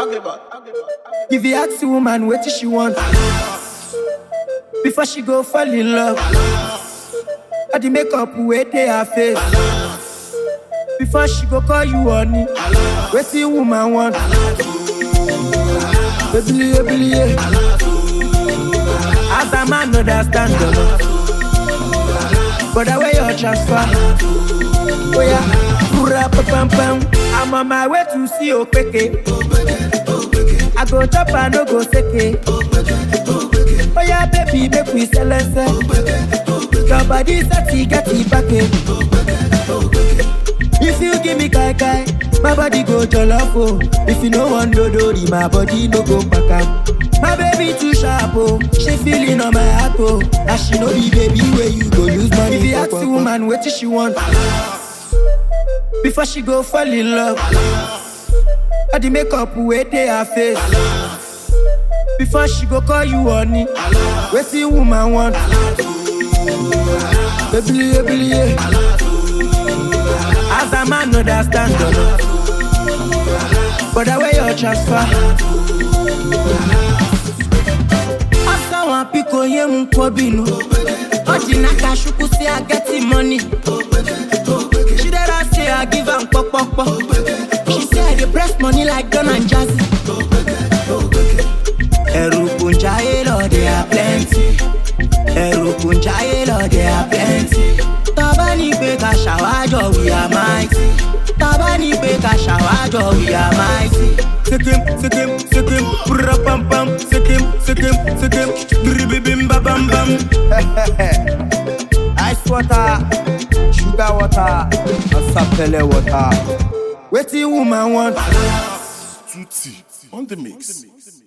If you ask the woman what she want before she go fall in love, all the makeup wey dey her face before she go call you honey. Wetin woman want? Ebili ebili ye. As a man understand the but the way you transfer, oh yeah, pura pa pam pam. I'm on my way to see Okeke. I go chop and no go seke. Oh yeah, baby, make we sell and sell. Your body set get it back If you give me kai kai, my body go jollof oh. If you no want dodori, my body no go back am. My baby too sharp oh, she feeling on my heart oh. And she know the baby where you go use money. If you ask the woman what she want, before she go fall in love, all the makeup wey dey her face. Before she go call you honey, wetin woman want? Ebili ebili ye. As a man understand the but the way you transfer. Asa wan piko ye mu kwabinu. Oji naka shuku say I get the money. She dey I say I give am pokpokpo. She say I dey press money like Don and Jazzy. Ẹ̀rù kò ń jayé lọ, they are plenty. Ẹ̀rù kò ń jayé lọ, they are plenty. Tọ́ba ní pé ká ṣàwájọ, we are mighty. Tọ́ba ní pé ká ṣàwájọ, we are mighty. Sikim, sikim, sikim, pura pam pam, sikim, sikim, sikim, biribibim ba bam bam. Ice water, sugar water, asapele water. Wetin woman want? Tutti on the mix.